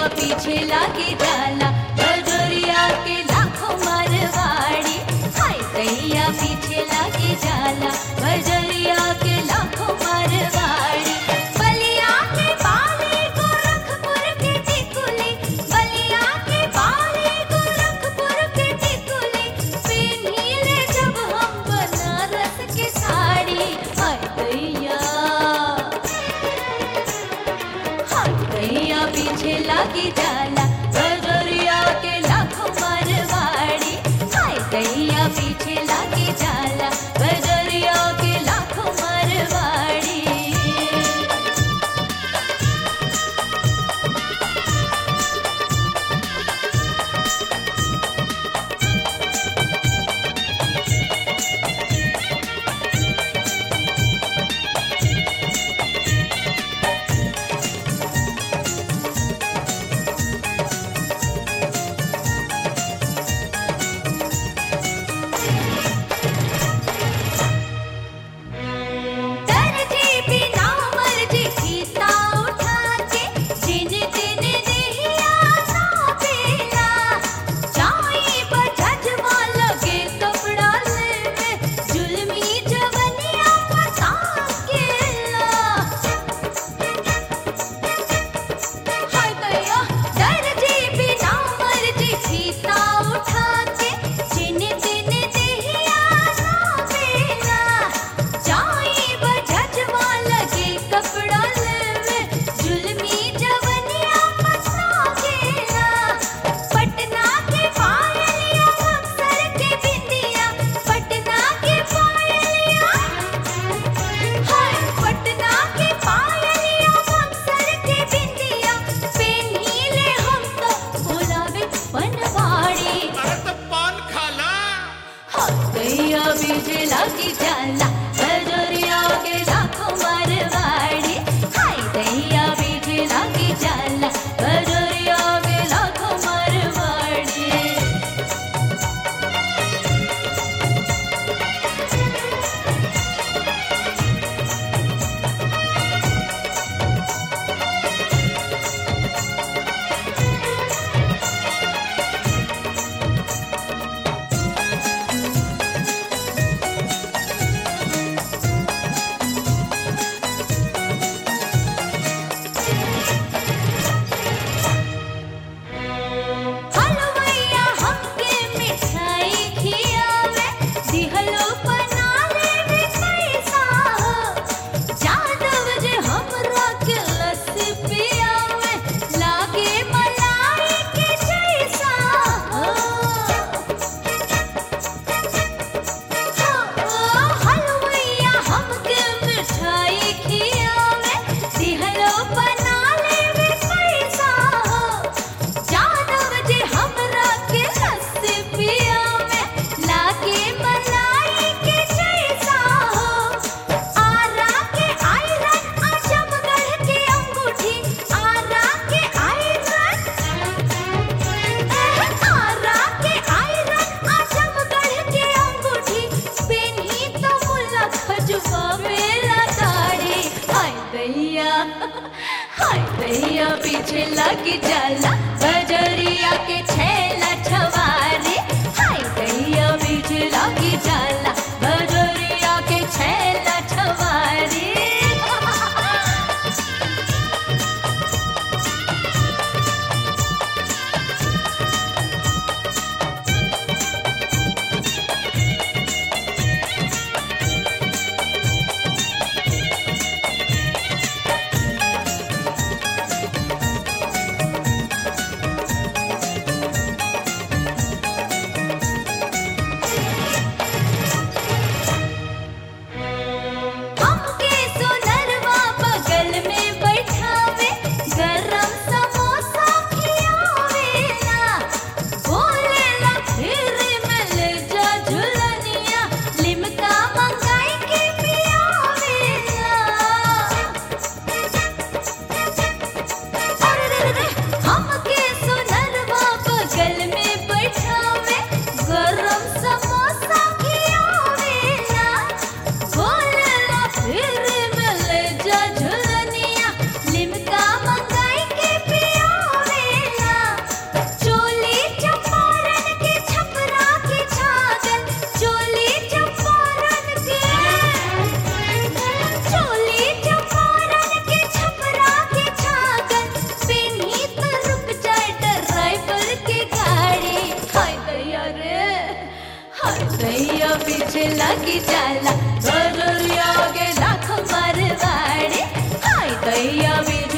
पीछे लागे जाला बजरिया के लाखों मारवाड़ी हाय दैया पीछे लागे जाला बजरिया के लाखों मारवाड़ी बलिया के बाले गोरखपुर के टिकुली बलिया के बाले गोरखपुर के टिकुली पेन्हिले जब हम बनारस के साड़ी हाय दैया हाय दैया पीछे लागी जाला बजरिया के लाखों मारवाड़ी हाय दैया पीछे लागी जाला बजरिया के लाखों मारवाड़ी दर्जी बिना मर्जी खीसा उठा के जिन दिन देहिया ना पेला जाई बजजवा लगे कपड़ा लेवे जुल्मी जवनिया पता केला हाय दैया दर्जी बिना मर्जी खीसा उठा के जिन दिन देहिया ना पेला जाई बजजवा लगे कपड़ा लेवे जुल्मी जवनिया पता केला पटना के पायलिया अक्सर के बिंदिया पटना के पायलिया हाय पटना के पायलिया अक्सर के बिंदिया पेन्हिले हम तो बुलावे बनवाड़ी अरे तो पान खाला दैया बीजे लागी जाला बजरिया के लाखों मारवाड़ी हाय दैया बीजे लागी जाला बजरिया के लाखों मारवाड़ी हलवैया हमके मिठाई खियावे दिहलो बनावे में पैसा जादव जे हमरा के लस्सी पियावे लागे मलाई के जैसा हलवैया हमके मिठाई खियावे दिहलो बनावे में पैसा जादव जे हमरा के लस्सी पियावे लागे मलाई के जैसा हो आरा के आयरन आजमगढ़ के अंगूठी आरा के आयरन आरा के आयरन आजमगढ़ के अंगूठी पेन्ही तो मुल्ला खजुआ मेला दाढ़ी हाय दैया हाय दैया पीछे लगी जाला बजरिया के छेला छवारी हाय दैया पीछे लगी जाला बजरिया के छेला छवारी भैया बिरजा